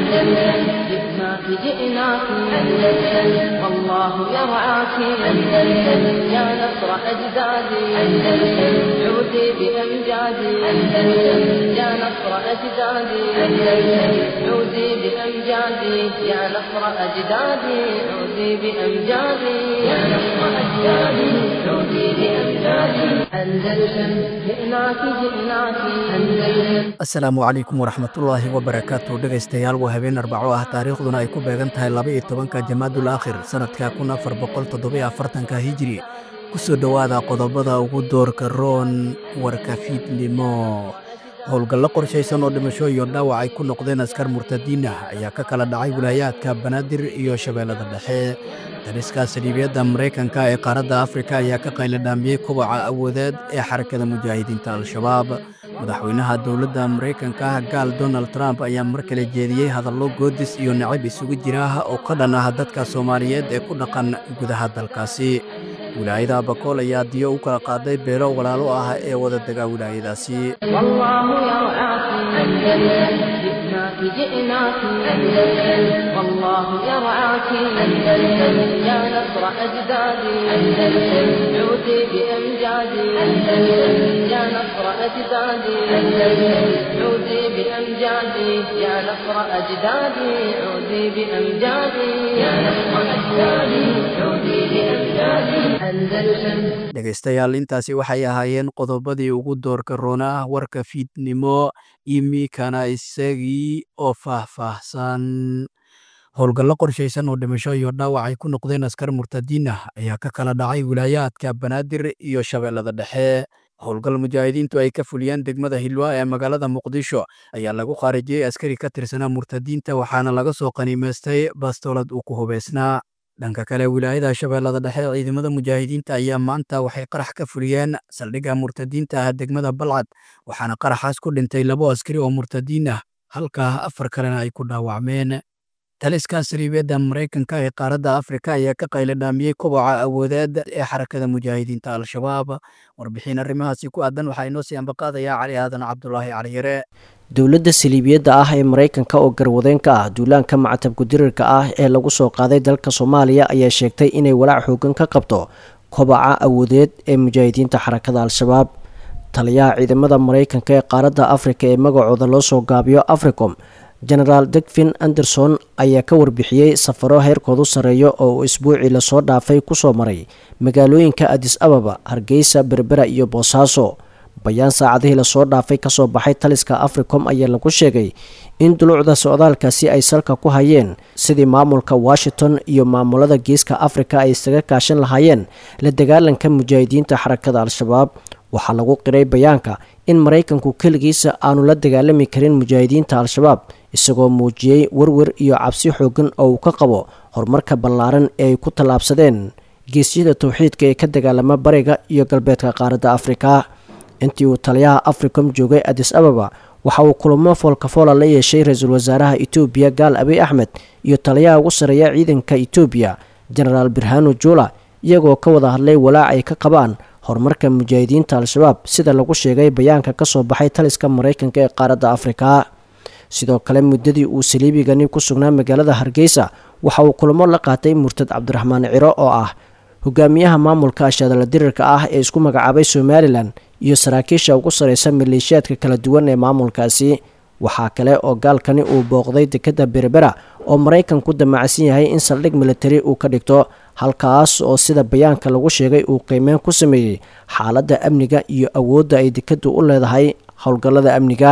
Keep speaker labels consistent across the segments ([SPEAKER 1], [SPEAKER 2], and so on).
[SPEAKER 1] أندلسن جئناك جئناك أندلسن والله يرعاك أندلسن يا نصر أجدادي أندلسن عودي بأمجادي أندلسن يا نصر أجدادي أندلسن عودي بأمجادي يا نصر أجدادي عودي بأمجادي يا نصر أجدادي عودي بأمجادي أندلسن جئناك جئناك أندلسن
[SPEAKER 2] asalaamu calaykum waraxmatullaahi wabarakaatu dhegaystayaal waa habeen arbaco ah taariikhduna ay ku beegan tahay laba-iyo tobanka jamaadul aakhir sannadka kun afar boqol toddobiyo afartanka hijiri ku soo dhowaada qodobada ugu doorka roon warka fiidnimo howlgallo qorshaysan oo dhimasho iyo dhaawac ay ku noqdeen askar murtadiin ah ayaa ka kala dhacay wilaayaadka banaadir iyo shabeellada dhexe dariska saliibiyadda maraykanka ee qaaradda afrika ayaa ka qayladhaamiyey kobaca awoodeed ee xarakada mujaahidiinta al-shabaab madaxweynaha dowladda maraykanka gaal donald trump ayaa mar kale jeediyey hadallo goodis iyo nacab isugu jira oo ka dhan ah dadka soomaaliyeed ee ku dhaqan gudaha dalkaasi wilaayada bakool ayaa diyo u kala qaaday beelo walaalo ah ee wada dega wilaayadaasi
[SPEAKER 1] والله يرعاك أندلسن جئناك جئناك أندلسن والله يرعاك أندلسن يا نصر أجدادي أندلسن عودي بأمجادي أندلسن يا نصر أجدادي أندلسن عودي بأمجادي يا نصر أجدادي عودي بأمجادي يا نصر أجدادي عودي بأمجادي أندلسن
[SPEAKER 2] dhegaystayaal intaasi waxay ahaayeen qodobadii ugu doorka roona ah warka fiidnimo imikana isagii oo faahfaahsan howlgallo qorshaysan oo dhimasho iyo dhaawac ay ku noqdeen askar murtadiin ah ayaa ka kala dhacay wilaayaadka banaadir iyo shabeellada dhexe howlgal mujaahidiintu ay ka fuliyeen degmada hilwa ee magaalada muqdisho ayaa lagu khaarijiyey askari ka tirsanaa murtadiinta waxaana laga soo qaniimaystay bastoolad uu ku hubaysnaa dhanka kale wilaayada shabeellada dhexe ciidamada mujaahidiinta ayaa maanta waxay qarax ka fuliyeen saldhigga murtadiinta ah degmada balcad waxaana qaraxaas ku dhintay labo askari oo murtadiin ah halkaa afar kalena ay ku dhaawacmeen taliska sariibiyadda maraykanka ee qaaradda afrika ayaa ka qayladhaamiyey koboca awoodeed ee xarakada mujaahidiinta al-shabaab warbixin arrimahaasi ku aadan waxaa inoo sii ambaqaadayaa cali aadan cabdulaahi caliyare
[SPEAKER 3] dowladda saliibiyadda ah ee maraykanka oo garwadeen ka ah duulaanka macatabku dirirka ah ee lagu soo qaaday dalka soomaaliya ayaa sheegtay inay walaac xoogan ka qabto kobaca awoodeed ee mujaahidiinta xarakada al-shabaab taliyaha ciidamada maraykanka ee qaaradda afrika ee magacooda loo soo gaabiyo africom genaraal degvin anderson ayaa ka warbixiyey safaro heerkoodu sarreeyo oo uu isbuucii lasoo dhaafay kusoo maray magaalooyinka adis ababa hargeysa berbera iyo boosaaso bayaan saacadihii lasoo dhaafay kasoo baxay taliska africom ayaa lagu sheegay in duluucda socdaalkaasi ay salka ku hayeen sidii maamulka washington iyo maamulada geeska afrika ay isaga kaashan lahaayeen la dagaalanka mujaahidiinta xarakada al-shabaab waxaa lagu qiray bayaanka in maraykanku keligiisa aanu la dagaalami karin mujaahidiinta al-shabaab isagoo muujiyey werwer iyo cabsi xoogan oo uu ka qabo horumarka ballaaran ee ay ku tallaabsadeen geesyada towxiidka ee ka dagaalama bariga iyo galbeedka qaaradda afrika intii uu taliyaha africom joogay adis ababa waxa uu kulamo foolkafoola la yeeshay ra-iisul wasaaraha etoobiya gaal abiy axmed iyo taliyaha ugu sarreeya ciidanka etoobiya genaraal birhano jula iyagoo ka wada hadlay walaac ay ka qabaan horumarka mujaahidiinta al-shabaab sida lagu sheegay bayaanka kasoo baxay taliska maraykanka ee qaaradda afrika sidoo kale muddadii uu saliibigani ku sugnaa magaalada hargeysa waxa uu kulamo la qaatay murtad cabdiraxmaan ciro oo ah hogaamiyaha maamulka ashaadala dirirka ah ee isku magacaabay somalilan iyo saraakiisha ugu sareysa maleeshiyaadka kala duwan ee maamulkaasi waxaa kale oo gaalkani uu booqday dekadda berbera oo maraykanku damacsan yahay in saldhig militari uu ka dhigto halkaas oo sida bayaanka lagu sheegay uu qiimeyn ku sameeyey xaaladda amniga iyo awoodda ay dekaddu u leedahay howlgallada amniga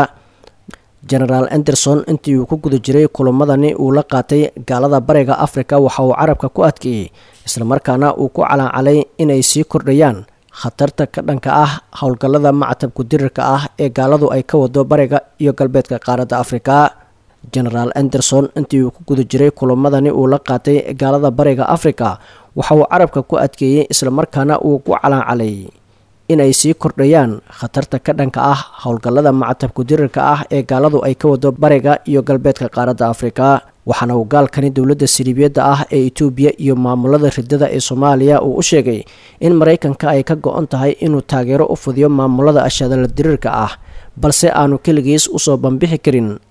[SPEAKER 3] genaraal anderson intii uu ku guda jiray kulamadani uu la qaatay gaalada bariga afrika waxa uu carabka ku adkeeyey islamarkaana uu ku calancalay inay sii kordhayaan khatarta ka dhanka ah howlgallada macatabku dirirka ah ee gaaladu ay ka wado bariga iyo galbeedka qaaradda afrika genaraal anderson intii uu ku guda jiray kulamadani uu la qaatay gaalada bariga afrika waxa uu carabka ku adkeeyey islamarkaana uu ku calancalay inay sii kordhayaan khatarta ka dhanka ah howlgallada macatabku dirirka ah ee gaaladu ay ka wado bariga iyo galbeedka qaaradda afrika waxaana uu gaalkani dowladda siliibiyadda ah ee etoobiya iyo maamulada ridada ee soomaaliya uu u sheegay in maraykanka ay ka go-on tahay inuu taageero u fudiyo maamulada ashadala diriirka ah balse aanu keligiis usoo bambixi karin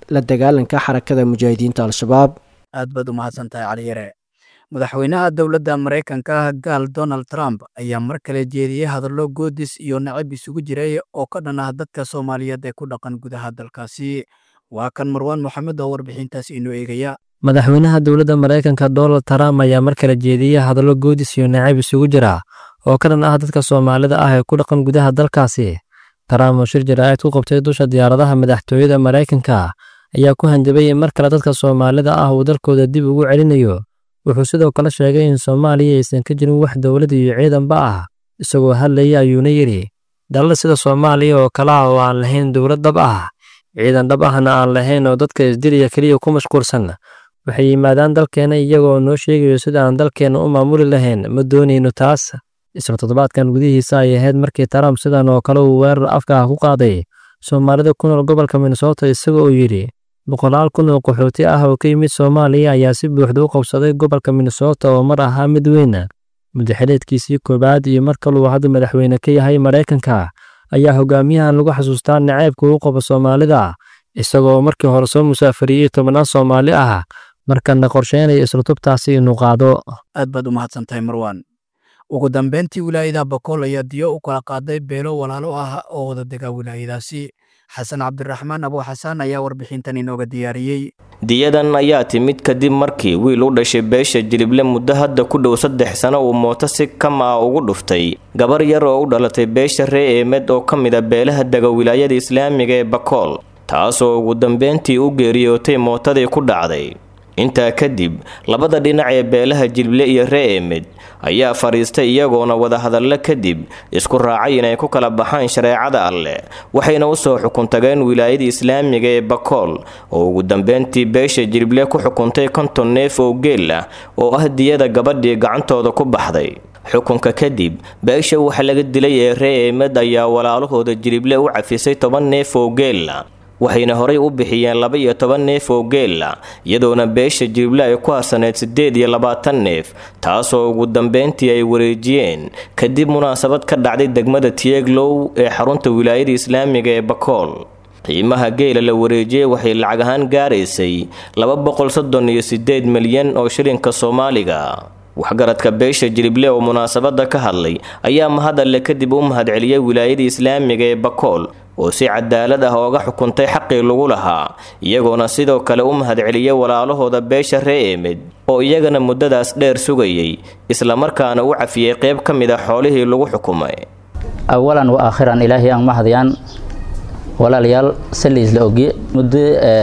[SPEAKER 3] la dagaalanka xarakada mujaahidiinta al-shabaab
[SPEAKER 2] aad baad u mahadsantahay cali yare madaxweynaha dowladda maraykanka gaal donald trump ayaa mar kale jeediyey hadallo goodis iyo nacab isugu jiray oo ka dhan ah dadka soomaaliyeed ee ku dhaqan gudaha dalkaasi waa kan marwaan moxamed oo warbixintaas inoo eegaya
[SPEAKER 4] madaxweynaha dowladda maraykanka donald trump ayaa mar kale jeediyey hadallo goodis iyo nacab isugu jira oo ka dhan ah dadka soomaalida ah ee ku dhaqan gudaha dalkaasi trump oo shir jaraa'id ku qabtay dusha diyaaradaha madaxtooyada maraykanka ayaa ku hanjabay in mar kale dadka soomaalida ah uu dalkooda dib ugu celinayo wuxuu sidoo kale sheegay in soomaaliya aysan ka jirin wax dowlad iyo ciidanba ah isagoo hadlaya ayuuna yidhi dalal sida soomaaliya oo kale ah oo aan lahayn dowlad dhab ah ciidan dhab ahna aan lahayn oo dadka isdiliya keliya ku mashquulsan waxay yimaadaan dalkeenna iyagoo noo sheegayo sida aan dalkeenna u maamuli lahayn ma doonayno taas isla toddobaadkan gudihiisa ay ahayd markii trump sidan oo kale uu weerar afka ah ku qaaday soomaalida ku nool gobolka minnesota isaga oo yidhi boqolaal kun oo qaxooti ah oo ka yimid soomaaliya ayaa si buuxda u qabsaday gobolka minnesota oo mar ahaa mid weyn mudaxileedkiisii koowaad iyo mar kaluu hadda madaxweyne ka yahay maraykanka ayaa hogaamiyahan lagu xasuustaa naceybka uu qabo soomaalida isagoo markii hore soo musaafariyey tobannaan soomaali ah markana qorsheynaya isla tubtaasi inuu qaado
[SPEAKER 2] aad baad u mahadsantahay marwaan ugu dambeyntii wilaayada bakool ayaa diyo u kala qaaday beelo walaalo ah oo wada dega wilaayadaasi xasan cabdiraxmaan abu xasaan ayaa warbixintan inooga diyaariyey
[SPEAKER 5] diyadan ayaa timid kadib markii wiil u dhashay beesha jilible muddo hadda ku dhow saddex sano uu mooto si kama ah ugu dhuftay gabar yar oo u dhalatay beesha ree eemed oo ka mid a beelaha dega wilaayada islaamiga ee bakool taasoo ugu dambeyntii u geeriyootay mootadii ku dhacday intaa kadib labada dhinac ee beelaha jilible iyo ree eemed ayaa fadhiistay iyagoona wadahadallo kadib isku raacay inay ku kala baxaan shareecada alleh waxayna usoo xukuntageen wilaayada islaamiga ee bakool oo ugu dambeyntii beesha jilible ku xukuntay konton neef oo geel ah oo ah diyada gabadhii gacantooda ku baxday xukunka kadib beesha waxa laga dilay ee ree eemed ayaa walaalahooda jilible u cafisay toban neef oo geela waxayna horay u bixiyeen laba iyo toban neef oo geela iyadoona beesha jilible ay ku harsaneyd siddeed iyo labaatan neef taasoo ugu dambeyntii ay wareejiyeen kadib munaasabad ka dhacday degmada tieglow ee xarunta wilaayada islaamiga ee bakool qiimaha geela la wareejiyey waxay lacag ahaan gaaraysay laba boqol soddon iyo siddeed milyan oo shilinka soomaaliga waxgaradka beesha jilible oo munaasabada ka hadlay ayaa mahadalle kadib u mahadceliyey wilaayada islaamiga ee bakool oo si cadaalad ah ooga xukuntay xaqii lagu lahaa iyagoona sidoo kale u mahadceliyey walaalahooda beesha ree eemed oo iyagana muddadaas dheer sugayay islamarkaana u cafiyey qayb ka mid a xoolihii lagu xukumay
[SPEAKER 6] awalan wa aakhiran ilaahay aan mahadiyaan walaalayaal saliisla ogye muddo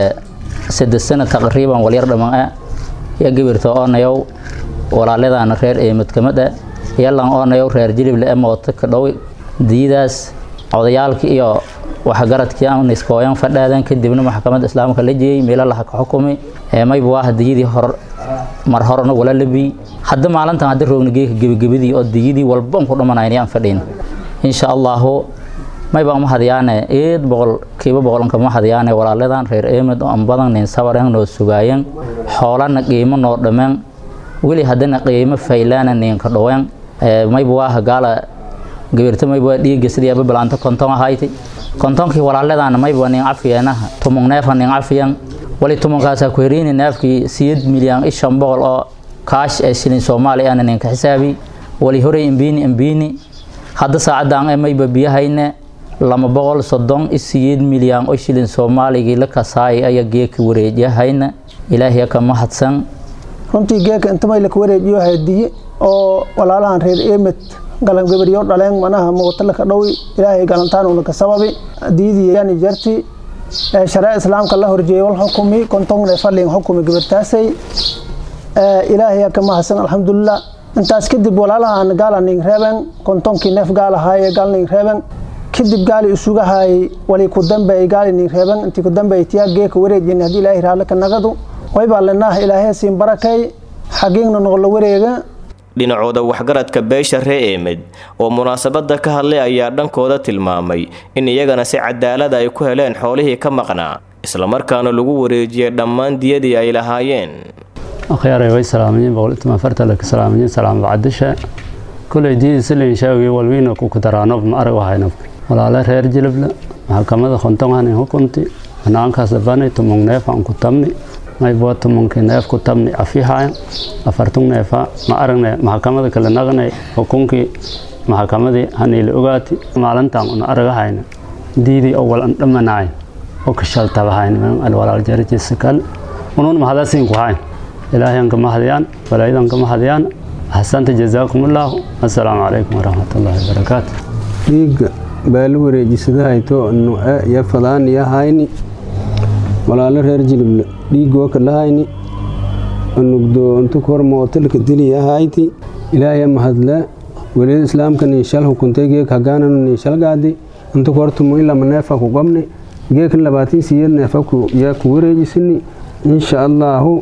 [SPEAKER 6] saddex sano taqriiban walyar dhammaan ah iyo gibirta oonayow walaaladaana reer eemid kamid ah yalan oonayow reer jilible ee mooto ka dhow diyadaas odayaalkii iyo waxgaradkii aan iskooyan fadhaadan kadibna maxkamadda islaamka la jeeyey meelo laha ka xukumay mayba waa diyadii hor mar horena wala labi hadda maalintan hadda roogna geeka gebagabadii oo diyadii walban ku dhamanayn aan fadhiin insha allahu mayba ma hadiyaane eed boqol kiiba boqolanka ma hadiyaane walaaladan reer eemid oo an badan nin sabaran noo sugaayeen xoolana qiimo noo dhameen weli haddana qiimo faylaana ninka dhoween mayba waa gaala gabirta mayba waa dhiiga sidii aba balaanta konton ahayti kontonkii walaaladaana mayba nin cafiyeenaha tumung neefa nin cafiyan wali tumunkaasa ku heriini neefkii siyad milyan ishan boqol oo kaash ee shilin soomaali ana ninka xisaabi wali horey imbiini imbiini hadda saacadan ee mayba biyahayne lama boqol soddon isiyeed milyan oo shilin soomaaligii la kasaayay ayaa geeka wareejiyahayna ilaahiya ka mahadsan
[SPEAKER 7] runtii geeka intamay laka wareejiyo hadiye oo walaalahan reer eemid galan gabaryo dhaleen manaha muuqata laka dhowi ilaahay galantaanuna ka sababi diidii yani jarti sharee islaamka la horjeeyay wal xukumi kontongne fadlin xukumi gabartaasay ilaahay ka mahadsan alxamdulilah intaas kadib walaalahan gaalaning reeben kontonkii neef gaalahaye gaalning reeben kadib gaali isugahay wali ku dambeey gaalining reeben intii ku dambeey tiyaa geeka wareejin haddii ilaahay raale ka nagadu waybaa lenah ilaahay siin barakay xagiigna noqola wareega
[SPEAKER 5] dhinacooda waxgaradka beesha ree eemed oo munaasabada ka hadlay ayaa dhankooda tilmaamay in iyagana si cadaalada ay ku heleen xoolihii ka maqnaa islamarkaana lagu wareejiyey dhammaan diyadii ay lahaayeen
[SPEAKER 8] akhyaarey way salaamayiin boqolituma fartalaka salaamayiin salaam bacdisha kulay diidii silin shaawgi walwiina ku kudaraanob ma arag wahaynob walaale reer jilibla maxkamada khontonganin hukunti banaankaas bani tumung neef aan ku tabni maybo tumunkii neef ku tabni afihaya afartung neefa ma aragne maxkamada kale naqnay xukunkii maxkamadii haniila ogaati maalintan una aragahayna diidii oo wal an dhamanaay oo ka shaltabahayn alwalaal jarajisa kale unun mahadasiin ku hayn ilaahay an kama hadiyaan walaayadan kama hadiyaan axsanta jazaakumullahu assalaamu calaykum waraxmatullaahi wabarakaatu
[SPEAKER 9] dhiigga baali wareejisadahayto nuce iyo fadaan iyo hayni walaalo reer jilible dhiigoo kalahayni nugdo intu kor mootalka diliya hayti ilaahay mahadle welida islaamka niishal hukuntay geek hagaananu niishal gaadi intu kortumu ilama neefa ku qabni geekan labaatin siyad neefa yaa ku wareejisini insha allaahu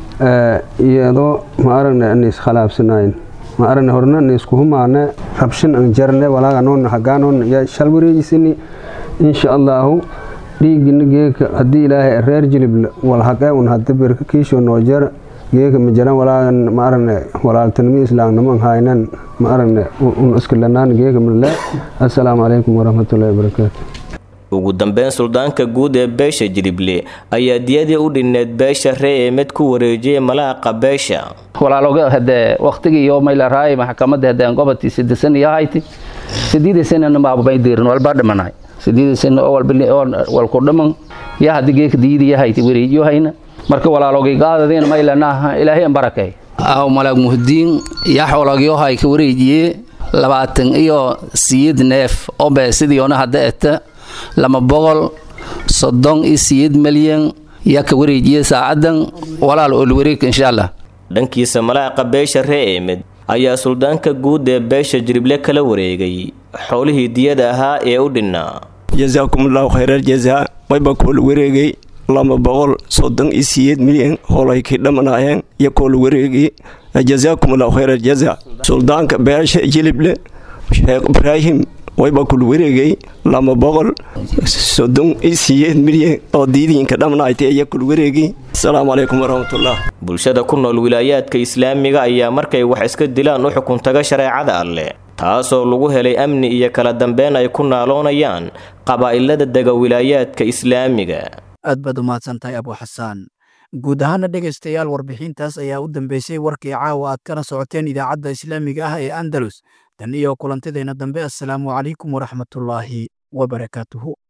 [SPEAKER 9] iyadoo ma aragne nis khalaafsanayn ma aragne horna nisku humaane rabshan an jarne walaaga noon hagaanoon yaa shal wareejisini insha allaahu dhiigina geeka haddii ilaahay reer jilible walhaqee un hadda birka kiisho noo jar geeka ma jaran walaagan ma aragne walaaltanimo islaamnimo an haynan ma aragne un iskalanaan geeka male assalaamu calaykum waraxmatullaahi wabarakaatu
[SPEAKER 5] ugu dambeyn suldaanka guud ee beesha jilible ayaa diyadii u dhinneed beesha ree eemed ku wareejiyay malaaqa beesha
[SPEAKER 6] walaaloga hadee waqtigii iyo mayla raay maxkamadda hadeen gobolkii sideesan iyo hayti sideedii sanana maaba may diirin walbaa dhimanaay sideedii sana oo walku dhiman yaa hadii geeka diyadii hayti wareejiyo hayna marka walaalogay qaadadeen maylanaha ilaahay an barakay aw malaag muhdiin yaa xoolagyo hay ka wareejiyee labaatan iyo siyid neef oo beesidii ona hadda eta lama boqol soddon iyo siyeed malyan yaa ka wareejiyey saacadan walaal oo wareeg insha allah
[SPEAKER 5] dhankiisa malaaqa beesha ree eemed ayaa suldaanka guud ee beesha jirible kala wareegay xoolihii diyada ahaa ee u dhinnaa
[SPEAKER 10] jasaakumullahu khayrar jazaa wayba koola wareegay lama boqol soddon iyo siyeed milyan hoolay kay dhamanaayeen iyo koola wareegay jasaakumullahu khayrar jazaa suldaanka beesha jilible sheekh ibraahim wayba kula wareegay lama boqol soddon iyo siyeed milyan oo diidiinka dhamnaaytay ayaa kula wareegay asalaamu calaykum waraxmatullah
[SPEAKER 5] bulshada ku nool wilaayaadka islaamiga ayaa markay wax iska dilaan u xukuntaga shareecada alleh taasoo lagu helay amni iyo kala dambeyn ay ku naaloonayaan qabaa'ilada dega wilaayaadka islaamiga
[SPEAKER 2] aad baad u mahadsantahay abu xasaan guud ahaana dhegaystayaal warbixintaas ayaa u dambeysay warkii caawa aad kana socoteen idaacadda islaamiga ah ee andalus tan iyo kulantideenna dambe assalaamu calaykum waraxmatullaahi wabarakaatuhu